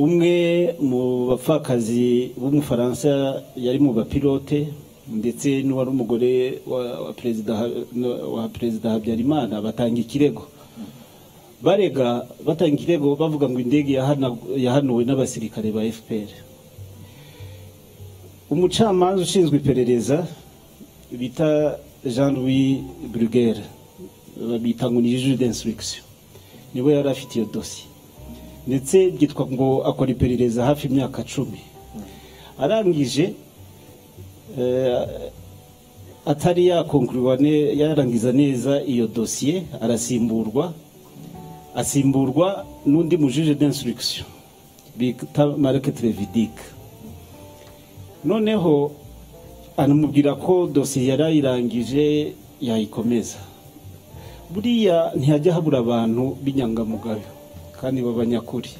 umwe mu bapfakazi b'umufaransa yari mu bapilote ndetse n'uwari umugore wa- wa perezida Ha- wa perezida habyarimana batanga ikirego barega batanga ikirego bavuga ngo indege yahana- yahanuwe n'abasirikare ba fpr umucamanza ushinzwe iperereza bita jean louis brugere babita ngo ni juge d'instruction niwe yari afite iyo dosiye ndetse byitwa ngo akora iperereza hafi imyaka cumi arangije eh, atari yakonkuriwa ne- yarangiza neza iyo dosiye arasimburwa asimburwa n'undi mujije d'instruction bita mareke televidik noneho anamubwira ko dosiye yari ayirangije yayikomeza buriya ntihajya habura abantu b'inyangamugayo kandi b'abanyakuri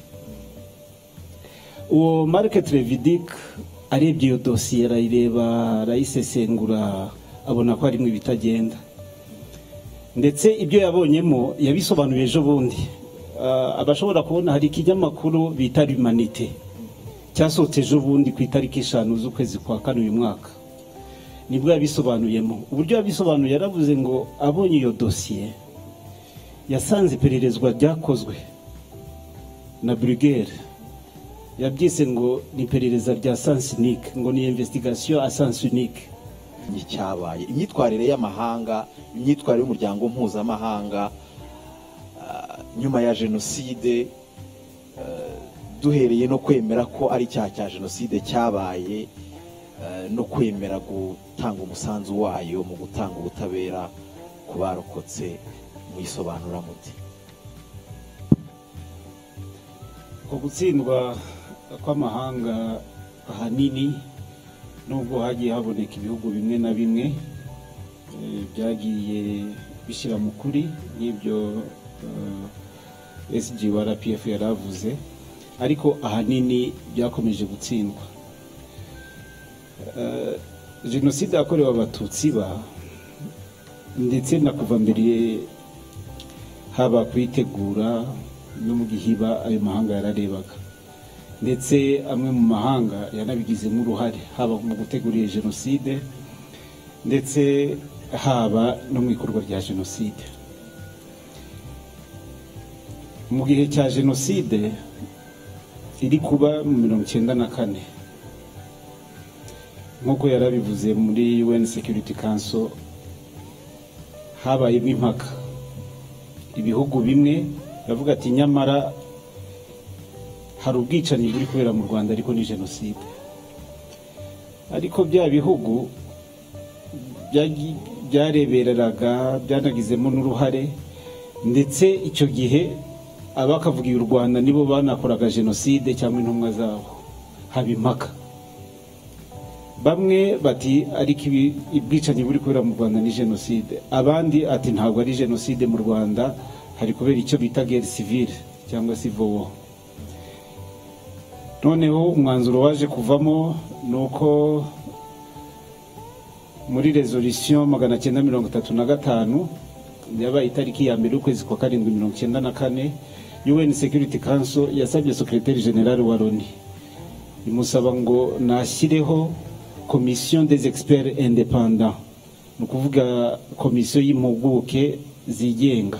uwo marike televidik arebye iyo dosiye arayireba arayisesengura abona ko harimo ibitagenda ndetse ibyo yabonyemo yabisobanuye ejo bundi Ah, abashobora kubona hari ikinyamakuru bita rumanite cyasohotse ejo bundi ku itariki eshanu z'ukwezi kwa kane uyu mwaka nibwo yabisobanuyemo uburyo yabisobanuye yaravuze ngo abonye iyo dosiye yasanze ipererezwa ryakozwe na burigere yabyise ngo ni iperereza rya sansi unike ngo ni investigation a sansi unike n'icyabaye imyitwarire y'amahanga imyitwarire y'umuryango mpuzamahanga ah, nyuma ya jenoside eh, duhereye no kwemera ko ari icyaha cya jenoside cyabaye eh, no kwemera gutanga umusanzu wayo mu gutanga ubutabera ku barokotse muyisobanura muti ku gutsindwa kw'amahanga ahanini nubwo hagiye haboneka ibihugu bimwe na bimwe eh, byagiye bishyira mu kuri n'ibyo eh, sg wa rpf yaravuze ariko ahanini byakomeje gutsindwa Eh, jenoside yakorewe abatutsi ba ndetse na kuva mbere haba kuyitegura no mu gihiba ayo mahanga yararebaga ndetse amwe mu mahanga yanabigizemo uruhare haba mu gutegura iyo jenoside ndetse haba no mu ikorwa rya jenoside mu gihe cya jenoside iri kuba mu mirongo icyenda na kane nk'uko yarabivuze muri un security council habayemo impaka ibihugu bimwe biravuga ati nyamara hari ubwicanyi buri kubera mu rwanda ariko ni jenoside ariko bya bihugu byagi- byarebereraga byanagizemo n'uruhare ndetse icyo gihe abakavugiye u rwanda nibo banakoraga jenoside cyangwa intumwa zabo haba impaka bamwe bati ariko ibi- ubwicanyi buri kubera mu rwanda ni jenoside abandi ati ntabwo ari jenoside mu rwanda hari kubera icyo bita gere sivile cyangwa se vowo noneho umwanzuro waje kuvamo ni uko muri rezolisiyo magana cyenda mirongo itatu na gatanu yabaye itariki ya mbere y'ukwezi kwa karindwi mirongo icyenda na kane un security council yasabye sekreteri generale wa loni imusaba ngo nashyireho komisiyo des experts independants ni ukuvuga komisiyo y'impuguke zigenga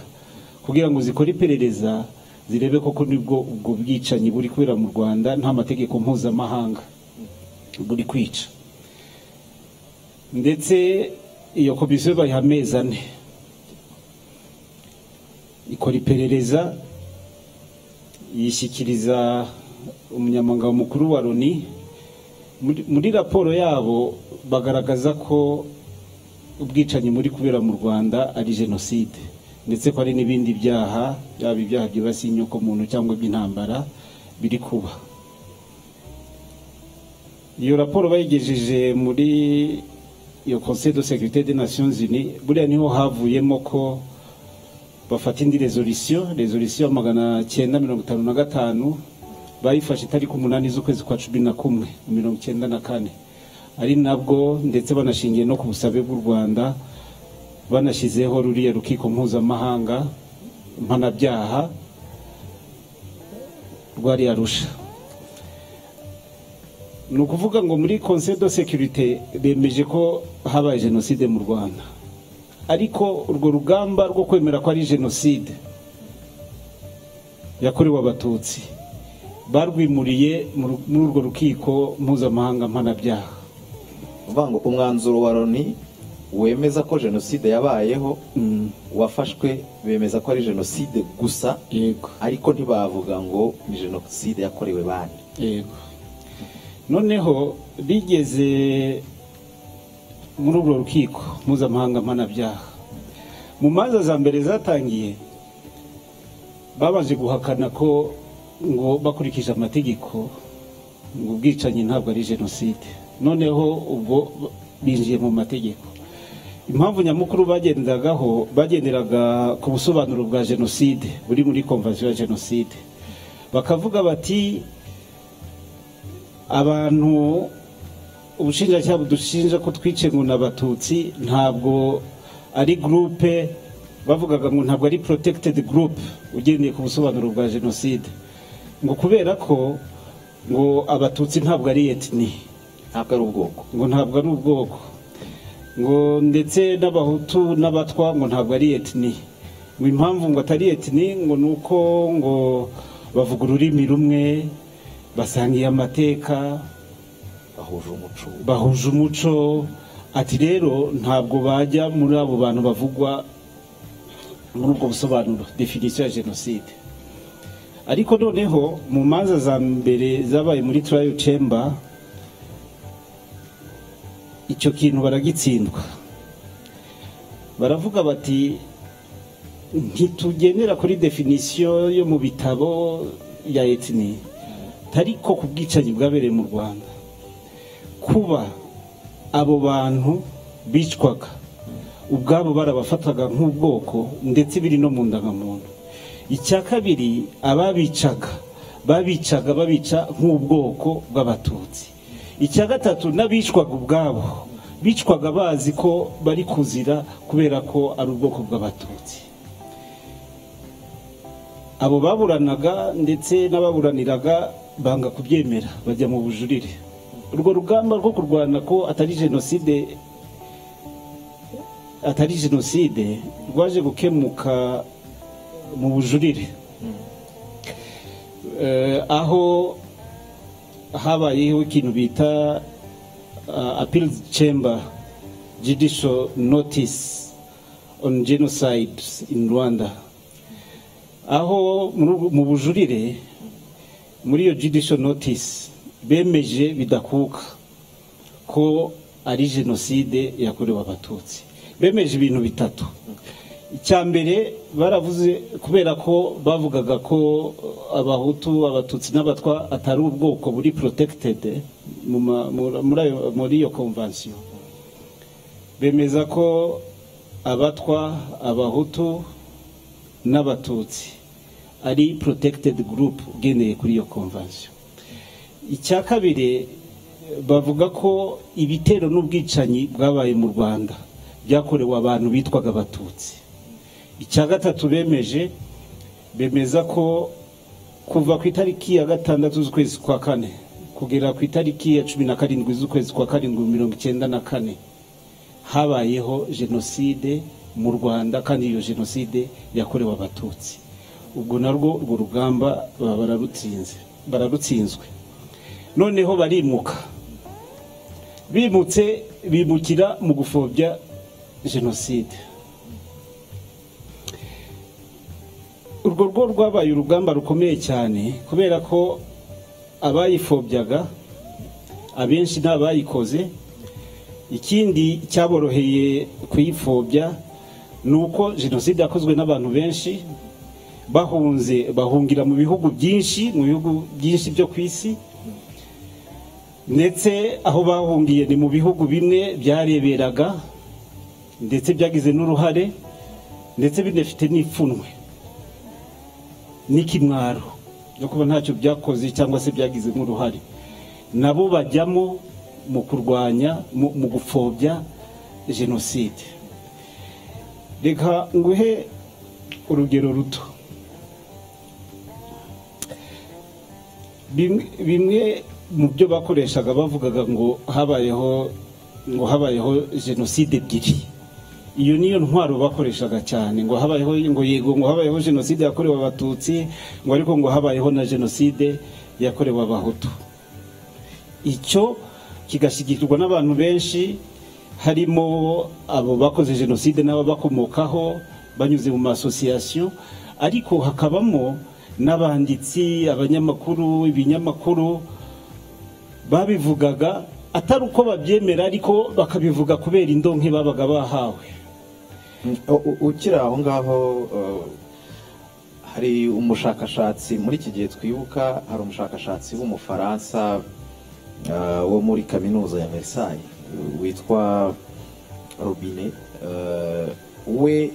kugira ngo zikore iperereza zirebe koko nibwo ubwo bwicanyi buri kubera mu rwanda nta mategeko mpuzamahanga buri kwica ndetse iyo komisiyo bayiha amezi ane ikora iperereza yishyikiriza umunyamaganga mukuru wa loni muri muri raporo yabo bagaragaza ko ubwicanyi muri kubera mu rwanda ari jenoside ndetse ko hari n'ibindi byaha byaba ibyaha byibasiye inyokomuntu cyangwa iby'intambara biri kuba iyo raporo bayigejeje muri iyo conseil de sécurité des nations unies buriya niho havuyemo ko bafata indi rezolisiyo rezolisiyo magana cyenda mirongo itanu na gatanu bayifashe itariki umunani z'ukwezi kwa cumi na kumwe mirongo icyenda na kane ari nabwo ndetse banashingiye no ku busabe bw'u rwanda banashyizeho ruriya rukiko mpuzamahanga mpanabyaha rwari arusha ni ukuvuga ngo muri conseil de sécurité bemeje ko habaye jenoside mu rwanda ariko urwo rugamba rwo kwemera ko ari jenoside yakorewe abatutsi barwimuriye mu- muri urwo rukiko mpuzamahanga mpanabyaha uvuga ngo umwanzuro wa loni wemeza ko jenoside yabayeho Mm, wafashwe bemeza ko ari jenoside gusa yego ariko ntibavuga ngo ni jenoside yakorewe bande yego noneho bigeze muri urwo rukiko mpuzamahanga mpanabyaha mu manza za mbere zatangiye babanje guhakana ko ngo bakurikije amategeko ngo ubwicanyi ntabwo ari jenoside noneho ubwo binjiye mu mategeko impamvu nyamukuru bagendagaho bagenderaga ku busobanuro bwa jenoside buri muri konvasiyo ya jenoside bakavuga bati abantu ubushinjacyaha budushinja ko twice ngo ni abatutsi ntabwo ari gurupe bavugaga ngo ntabwo ari porotegitedi gurupe ugendeye ku busobanuro bwa jenoside ngo kubera ko ngo abatutsi ntabwo ari etini ntabwo ari ubwoko ngo ntabwo ari ubwoko ngo ndetse n'abahutu n'abatwa ngo ntabwo ari etini ngo impamvu ngo atari etini ngo ni uko ngo bavuga ururimi rumwe basangiye amateka bahuje umuco bahuje umuco ati rero ntabwo bajya muri abo bantu bavugwa muri ubwo busobanuro definisiyo ya jenoside ariko noneho mu manza za mbere zabaye muri turayo cemba icyo kintu baragitsindwa baravuga bati ntitugendera kuri definisiyo yo mu bitabo ya etini ariko ku bwicanyi bwabereye mu rwanda kuba abo bantu bicwaga ubwabo barabafataga nk'ubwoko ndetse biri no mu ndangamuntu icya kabiri ababicaga babicaga babica nk'ubwoko bw'abatutsi icya gatatu n'abicwaga ubwabo bicwaga bazi ko bari kuzira kubera ko ari ubwoko bw'abatutsi abo baburanaga ndetse n'ababuraniraga banga kubyemera bajya mu bujurire urwo rugamba rwo kurwana ko atari jenoside atari jenoside rwaje gukemuka mu bujurire Eh, aho habayeho ikintu bita uh, appeal chamber judicial notice on genocide in rwanda aho muri ubu- mu bujurire muri iyo judicial notice bemeje bidakuka ko ari jenoside yakorewe abatutsi bemeje ibintu bitatu icya mbere baravuze kubera ko bavugaga ko uh, abahutu abatutsi n'abatwa atari ubwoko buri protected mu ma- mu- muri ayo- muri iyo convention bemeza ko abatwa abahutu n'abatutsi ari protected group ugendeye kuri iyo convention icya kabiri bavuga ko ibitero n'ubwicanyi bwabaye mu rwanda byakorewe abantu bitwaga abatutsi icya gatatu bemeje bemeza ko kuva ku itariki ya gatandatu z'ukwezi kwa kane kugera ku itariki ya cumi na karindwi z'ukwezi kwa karindwi mirongo icyenda na kane habayeho jenoside mu rwanda kandi iyo jenoside yakorewe abatutsi ubwo narwo urwo rugamba baba bararutsinze bararutsinzwe noneho barimuka bimutse bimukira mu gupfobya jenoside urwo rwo rwabaye urugamba rukomeye cyane kubera ko abayipfobyaga abenshi nta bayikoze ikindi cyaboroheye kuyipfobya ni uko jenoside yakozwe n'abantu benshi bahunze bahungira mu bihugu byinshi mu bihugu byinshi byo ku isi ndetse aho bahungiye ni mu bihugu bimwe byareberaga ndetse byagize n'uruhare ndetse binafite n'ipfunwe n'ikimwaro no kuba ntacyo byakoze cyangwa se byagize nk'uruhare nabo bajyamo mu kurwanya mu mu gupfobya jenoside reka nguhe urugero ruto Bimwe- bimwe mu byo bakoreshaga bavugaga ngo habayeho ngo habayeho jenoside ebyiri iyo niyo ntwaro bakoreshaga cyane ngo habayeho ngo yego ngo habayeho jenoside yakorewe abatutsi ngo ariko ngo habayeho na jenoside yakorewe abahutu icyo kigashyigirirwa n'abantu benshi harimo abo bakoze jenoside n'ababakomokaho banyuze mu masosiyasiyo ariko hakabamo n'abanditsi abanyamakuru ibinyamakuru babivugaga atari uko babyemera ariko bakabivuga kubera indonke babaga bahawe U- ukiri aho ngaho uh, hari umushakashatsi muri iki gihe twibuka hari umushakashatsi w'umufaransa uh, wo muri kaminuza ya versailles uh, witwa robine uh, we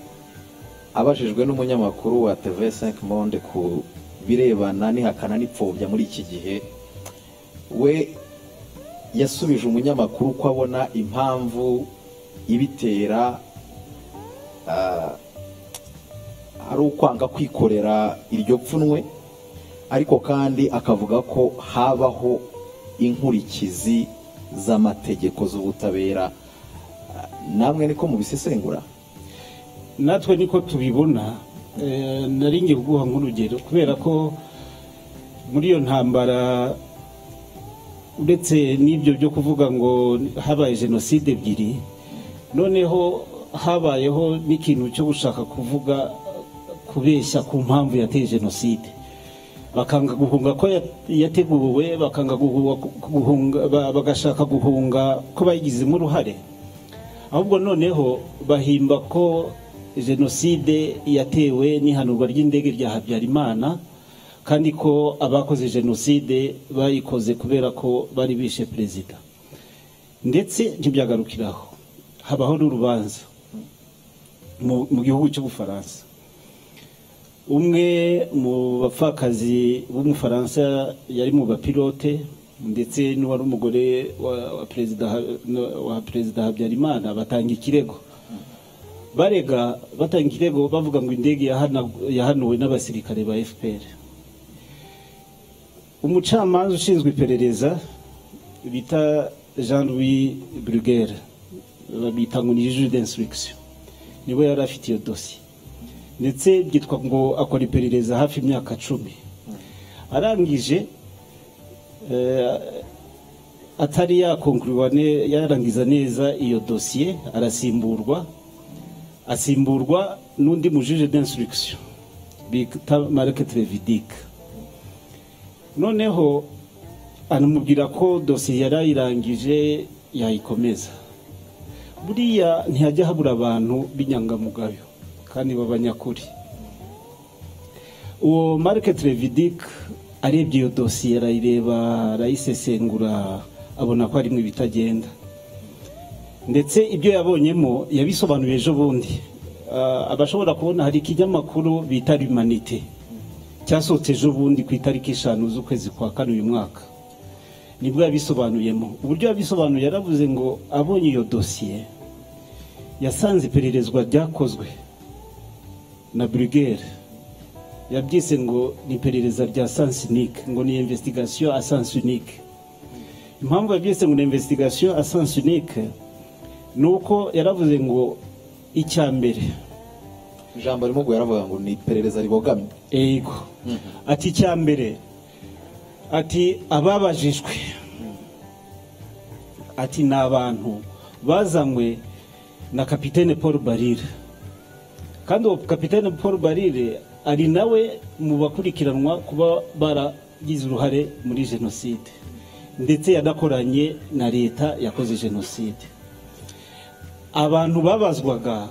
abajijwe n'umunyamakuru wa tv 5 monde ku birebana n'ihakana n'ipfobya muri iki gihe we yasubije umunyamakuru ko abona impamvu ibitera ah, ari ukwanga kwikorera iryo pfunwe ariko kandi akavuga ko habaho inkurikizi z'amategeko z'ubutabera Ah, namwe niko mubisesengura natwe niko tubibona eh, nari ngiye kuguha nk'urugero kubera ko muri iyo ntambara uretse n'ibyo byo kuvuga ngo habaye jenoside ebyiri noneho habayeho n'ikintu cyo gushaka kuvuga kubeshya ku mpamvu yateye jenoside bakanga guhunga ko ya- yateguwe bakanga guhunga, guhunga ba- bagashaka guhunga ko bayigizemo uruhare ahubwo noneho bahimba ko jenoside yatewe n'ihanurwa ry'indege rya habyarimana kandi ko abakoze jenoside bayikoze kubera ko bari bishe perezida ndetse ntibyagarukiraho habaho n'urubanza mu mu gihugu cy'ubufaransa umwe mu bapfakazi b'umufaransa yari mu bapilote ndetse n'uwari umugore wa- wa perezida Ha- wa perezida habyarimana batanga ikirego barega batanga ikirego bavuga ngo indege yahana- yahanuwe n'abasirikare ba fpr umucamanza ushinzwe iperereza bita jean louis brugere babita ngo ni juge d'instruction niwe yari afite iyo dosiye ndetse byitwa ngo akora iperereza hafi imyaka cumi arangije eh, atari yakonkuriwa ne- yarangiza neza iyo dosiye arasimburwa asimburwa n'undi mujije d'instruction bita mareke televidike noneho anamubwira ko dosiye yari ayirangije yayikomeza buriya ntihajya habura abantu b'inyangamugayo kandi b'abanyakuri uwo marike televidike arebye iyo dosiye arayireba arayisesengura abona ko harimo ibitagenda ndetse ibyo yabonyemo yabisobanuye ejo bundi Ah, abashobora kubona hari ikinyamakuru bita rumanite cyasohotse ejo bundi ku itariki eshanu z'ukwezi kwa kane uyu mwaka nibwo yabisobanuyemo uburyo yabisobanuye yaravuze ngo abonye iyo dosiye yasanze ipererezwa ryakozwe na burugere yabyise ngo ni iperereza rya sansi unike ngo ni investigation a sansi unike impamvu yabyise ngo ni investigation a sansi unike ni uko yaravuze ngo icya mbere ijambo arimo guhera avuga ngo ni iperereza ribogamye ego ati icya mbere ati ababajijwe ati ni abantu bazanywe na kapitene paul barire kandi uwo kapitene paul barire ari nawe mu bakurikiranwa kuba baragize uruhare muri jenoside ndetse yanakoranye na leta yakoze jenoside abantu babazwaga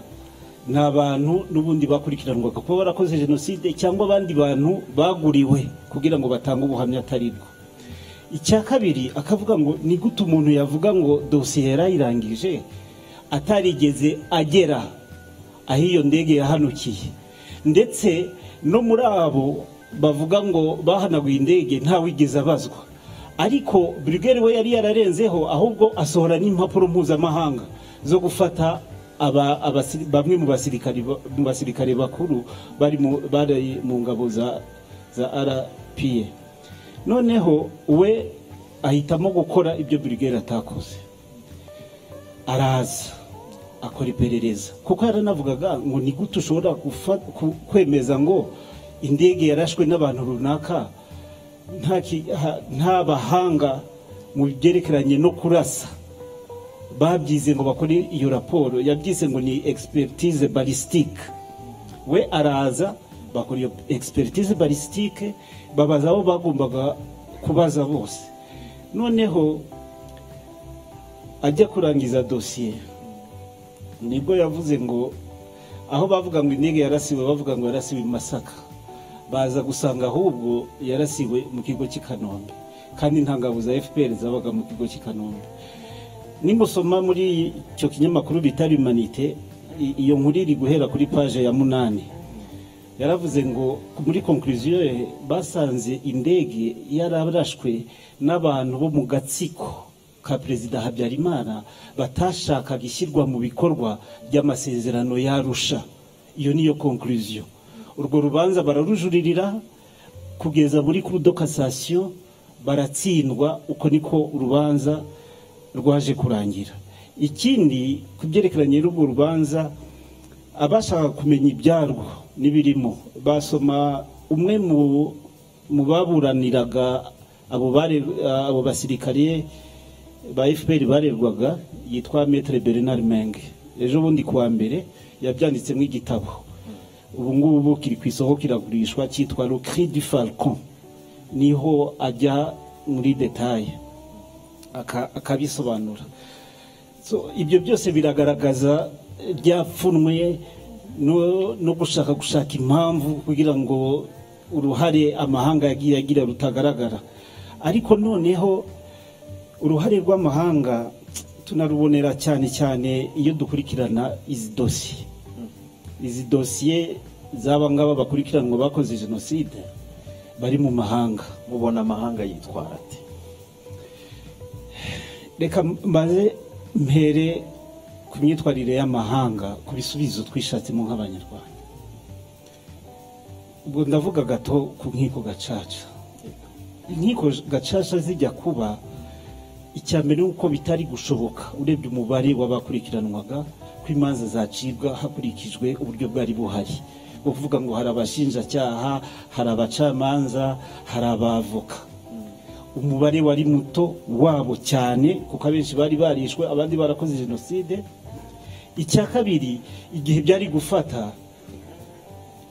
ni abantu n'ubundi bakurikiranwaga kuba barakoze jenoside cyangwa abandi bantu baguriwe kugira ngo batange ubuhamya atari bwo icya kabiri akavuga ngo ni gute umuntu yavuga ngo dosiye yarayirangije atarigeze agera aho iyo ndege yahanukiye ndetse no muri abo bavuga ngo bahanaguye indege ntawigeze abazwa ariko burigeri we yari yararenzeho ahubwo asohora n'impapuro mpuzamahanga zo gufata aba- abasi- bamwe mu basirikari ba- mu basirikare bakuru bari mu- bari mu ngabo za za rpa noneho we ahitamo gukora ibyo burigeri atakoze araza akora iperereza kuko yaranavugaga ngo ni gute ushobora gufa- ku- kwemeza ngo indege yarashwe n'abantu runaka nta ki- ha- nta bahanga mu byerekeranye no kurasa babyize ngo bakore iyo raporo yabyise ngo ni expertise balistique we araza bakora iyo expertise balistique babaza abo bagombaga kubaza bose noneho ajya kurangiza dosiye nibwo yavuze ngo aho bavuga ngo indege yarasiwe bavuga ngo yarasiwe i masaka baza gusanga ahubwo yarasiwe mu kigo cy'i kanombe kandi nta ngabo za fpr zabaga mu kigo cy'i kanombe nimusoma muri icyo kinyamakuru bita rumanite i- iyo nkuru iri guhera kuri paje ya munani yaravuze ngo muri konkuriziyo ye basanze indege yararashwe n'abantu bo mu gatsiko ka perezida habyarimana batashakaga ishyirwa mu bikorwa ry'amasezerano yarusha iyo niyo konkuriziyo urwo rubanza bararujuririra kugeza muri kuru do kasasiyo baratsindwa uko niko urubanza rwaje kurangira ikindi ku byerekeranye n'urwo rubanza abashaka kumenya ibyarwo n'ibirimo basoma umwe mu mu baburaniraga abo bare- abo basirikare ba fpr barerwaga yitwa metre bernard menge ejo bundi kuwa mbere yabyanditsemo igitabo ubu ngubu kiri ku isoko kiragurishwa cyitwa le cri du falcon niho ajya muri detaye aka- akabisobanura So, ibyo byose biragaragaza eh, byapfunwe no, no gushaka gushaka impamvu kugira ngo uruhare amahanga yagiye agira rutagaragara ariko noneho uruhare rw'amahanga tunarubonera cyane cyane iyo dukurikirana izi dosiye izi dosiye z'aba ngaba bakurikiranwa bakoze jenoside bari mu mahanga mubona amahanga yitwara ati reka mbaze mpere ku myitwarire y'amahanga ku bisubizo twishatsemo nk'abanyarwanda ubwo ndavuga gato ku nkiko gacaca inkiko gacaca zijya kuba icya mbere ni uko bitari gushoboka urebye umubare w'abakurikiranwaga ko imanza zacibwa hakurikijwe uburyo bwari buhari ni ukuvuga ngo hari abashinjacyaha hari abacamanza hari abavoka umubare wari muto wabo cyane kuko abenshi bari barishwe abandi barakoze jenoside icya kabiri igihe byari gufata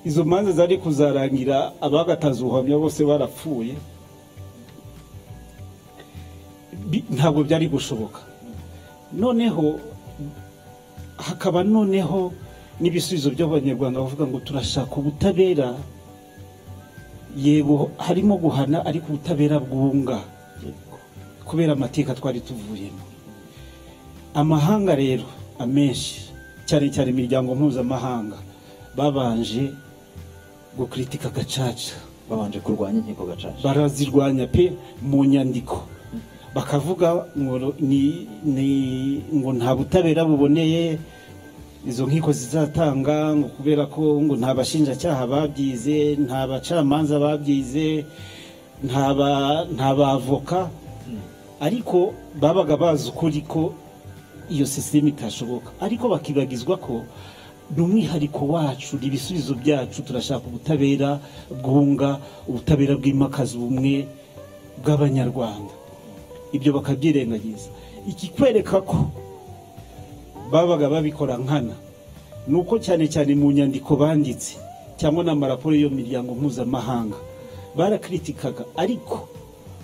izo manza zari kuzarangira abagataza ubuhamya bose barapfuye Bi- ntabwo byari gushoboka noneho hakaba noneho n'ibisubizo by'abanyarwanda bavuga ngo turashaka ubutabera yego harimo guhana ariko ubutabera bwunga kubera amateka twari tuvuyemo amahanga rero amenshi cyane cyane imiryango mpuzamahanga babanje gukritika gacaca babanje kurwanya inkiko gacaca barazirwanya pe mu nyandiko bakavuga ngo ni- ni- ngo nta butabera buboneye izo nkiko zizatanga ngo kubera ko ngo nta bashinjacyaha babyize nta bacamanza babyize nta ba- nta bavoka ariko babaga bazi ukuri ko iyo sisiteme itashoboka ariko bakibagizwa ko ni umwihariko wacu ni ibisubizo byacu turashaka ubutabera bwunga ubutabera bwimakaza ubumwe bw'abanyarwanda ibyo bakabyirengagiza ikikwereka ko babaga babikora nkana ni uko cyane cyane mu nyandiko banditse cyangwa n'amaraporo y'iyo miryango mpuzamahanga barakritikaga ariko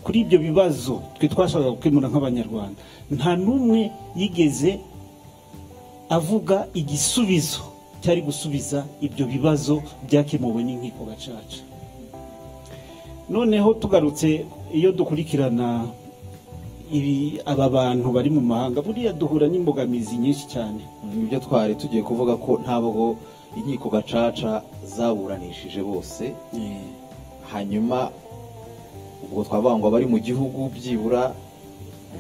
kuri ibyo bibazo twe twashakaga gukemura nk'abanyarwanda nta n'umwe yigeze avuga igisubizo cyari gusubiza ibyo bibazo byakemuwe n'inkiko gacaca noneho tugarutse iyo dukurikirana ibi aba bantu bari mu mahanga buriya duhura n'imbogamizi nyinshi cyane ibyo twari tugiye kuvuga ko ntabwo inkiko gacaca zaburanishije bose hanyuma ubwo twavuga ngo abari mu gihugu byibura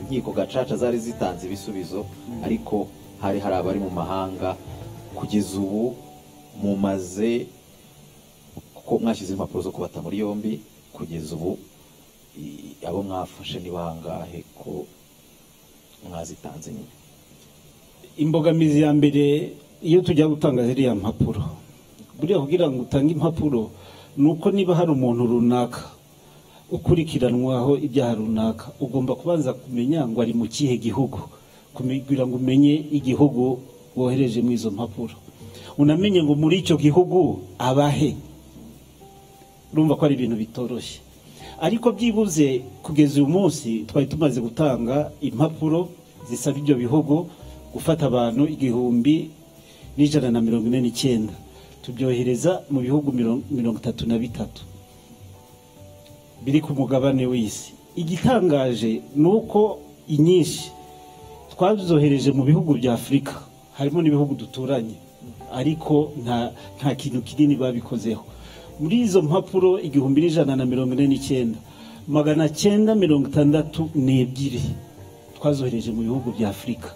inkiko gacaca zari zitanze ibisubizo ariko hari hari abari mu mahanga kugeza ubu mumaze kuko mwashyize impapuro zo kubata muri yombi kugeza ubu i- abo mwafashe ni bangahe ko mwazitanze nyine imbogamizi ya mbere iyo tujya gutanga ziriya mpapuro buriya kugira ngo utange impapuro ni uko niba hari umuntu runaka ukurikiranwaho ibyaha runaka ugomba kubanza kumenya ngo ari mu kihe gihugu kume- kugira ngo umenye igihugu wohereje muri izo mpapuro unamenye ngo muri icyo gihugu abahe urumva ko ari ibintu bitoroshye ariko byibuze kugeza uyu munsi twari tumaze gutanga impapuro zisaba ibyo bihugu gufata abantu igihumbi n'ijana na mirongo ine n'icyenda tubyohereza mu bihugu mirongo- mirongo itatu na bitatu biri ku mugabane w'isi igitangaje ni uko inyinshi twazohereje mu bihugu bya afurika harimo n'ibihugu duturanye ariko nta nta kintu kinini babikozeho muri izo mpapuro igihumbi n'ijana na mirongo ine n'icyenda magana cyenda mirongo itandatu n'ebyiri twazohereje mu bihugu bya afurika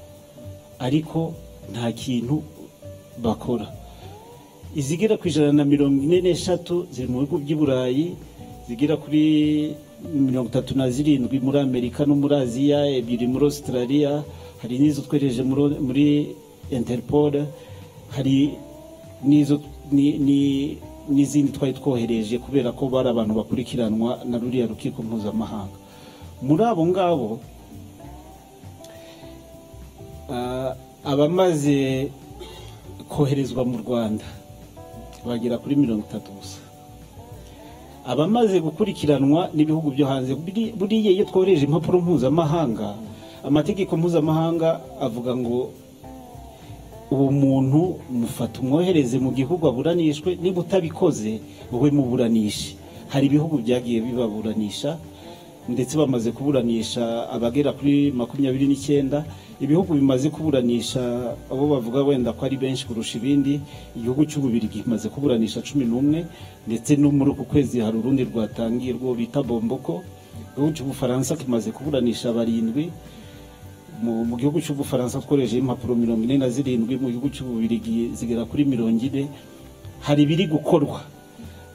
ariko nta kintu bakora izigera ku ijana na mirongo ine n'eshatu ziri mu bihugu by'i burayi zigera kuri mirongo itatu na zirindwi muri amerika no muri aziya ebyiri muri australia hari n'izo twereje muri- muri interpol hari n'izo ni- ni- n'izindi twari twohereje kubera ko bari abantu bakurikiranwa na ruriya rukiko mpuzamahanga muri abo ngabo Ah, abamaze koherezwa mu rwanda bagera kuri mirongo itatu gusa abamaze gukurikiranwa n'ibihugu byo hanze buri- buriya iyo twohereje impapuro mpuzamahanga amategeko mpuzamahanga avuga ngo uwo muntu mufata umwohereze mu gihugu aburanishwe niba utabikoze wowe muburanishe hari ibihugu byagiye bibaburanisha ndetse bamaze kuburanisha abagera kuri makumyabiri n'icyenda ibihugu bimaze kuburanisha abo bavuga wenda ko ari benshi kurusha ibindi igihugu cy'ububirigi kimaze kuburanisha cumi n'umwe ndetse no muri uku kwezi hari urundi rwatangiye rwo bita bomboko igihugu cy'ubufaransa kimaze kuburanisha barindwi mu mu gihugu cy'ubufaransa twohereje impapuro mirongo ine na zirindwi mu gihugu cy'ububirigi zigera kuri mirongo ine hari ibiri gukorwa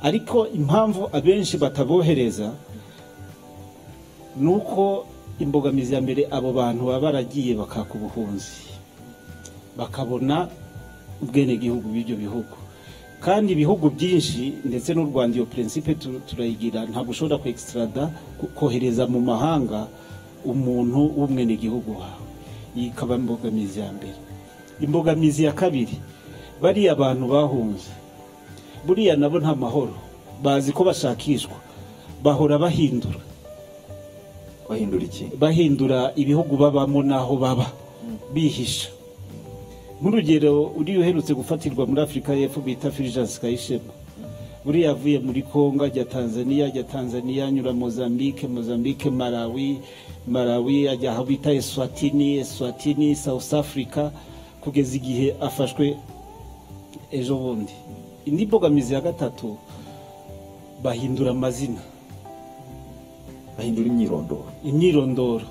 ariko impamvu abenshi batabohereza ni uko imbogamizi ya mbere abo bantu baba baragiye bakaka ubuhunzi bakabona ubwenegihugu bw'ibyo bihugu kandi ibihugu byinshi ndetse n'u rwanda iyo prinsipe tu- turayigira ntabwo ushobora kwextrada kohereza mu mahanga umuntu w'umwenegihugu wawe iyi ikaba imbogamizi ya mbere imbogamizi ya kabiri bariya abantu bahunze buriya nabo nta mahoro bazi ko bashakishwa bahora bahindura bahindura iki bahindura ibihugu babamo n'aho baba bihisha nk'urugero uriya uherutse gufatirwa muri afurika y'epfo bita firijansi kayishema buriya yavuye muri kongo ajya tanzania ajya tanzania anyura mozambique mozambique malawi malawi ajya aho bita eswatini eswatini south africa kugeza igihe afashwe ejo bundi indi mbogamizi ya gatatu bahindura amazina bahindura imyirondoro imyirondoro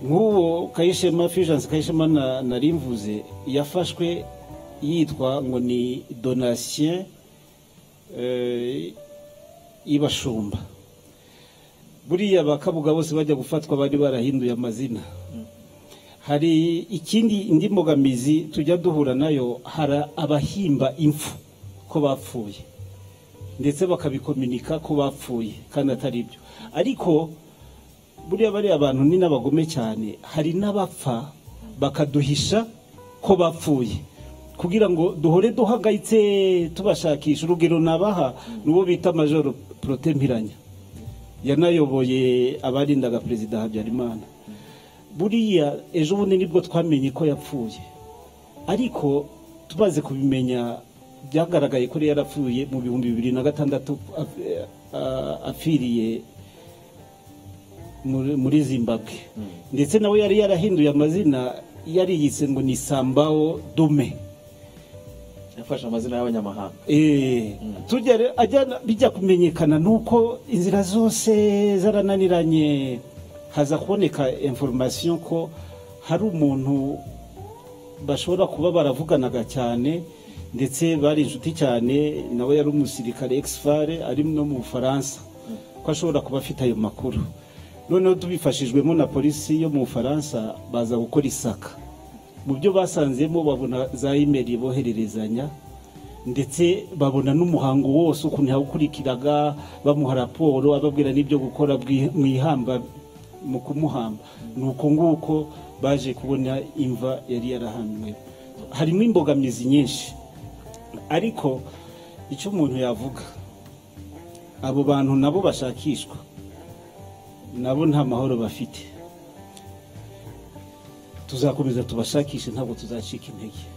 nk'uwo kayishema fusions kayishema na- nari mvuze yafashwe yitwa ngo ni donatien eh, y'ibashumba buriya bakabuga bose bajya gufatwa bari barahinduye amazina hari ikindi indi mbogamizi tujya duhura nayo hari abahimba impfu ko bapfuye ndetse bakabikominika ko bapfuye kandi atari byo ariko buriya bariya bantu ni n'abagome cyane hari n'abapfa bakaduhisha ko bapfuye kugira ngo duhore duhagayitse tubashakisha urugero nabaha ni uwo bita majoro porote mpiranya yanayoboye abarindaga perezida habyarimana buriya ejo bundi nibwo twamenye ko yapfuye ariko tumaze kubimenya byagaragaye ko yari yarapfuye mu bihumbi bibiri na gatandatu af- eh, ah, apfiriye muri muri zimbabwe ndetse nawe yari yarahinduye amazina yari yise ngo ni sambawo dume yafashe amazina y'abanyamahanga Eh, tujya re- ajyana- bijya kumenyekana nuko inzira zose zarananiranye haza kuboneka information ko hari umuntu bashobora kuba baravuganaga cyane ndetse bari inshuti cyane nawe yari umusirikare exfare ari no mu bufaransa ko ashobora kuba afite ayo makuru noneho tubifashijwemo na polisi yo mu bufaransa baza gukora isaka mu byo basanzemo babona za imeri bohererezanya ndetse babona n'umuhango wose ukuntu yawukurikiraga bamuha raporo ababwira n'ibyo gukora bwi- mu ihamba mu kumuhamba ni uko nguko baje kubona imva yari yarahamwe harimo imbogamizi nyinshi ariko icyo umuntu yavuga abo bantu nabo bashakishwa nabo nta mahoro bafite tuzakomeza tubashakishe ntabwo tuzacika intege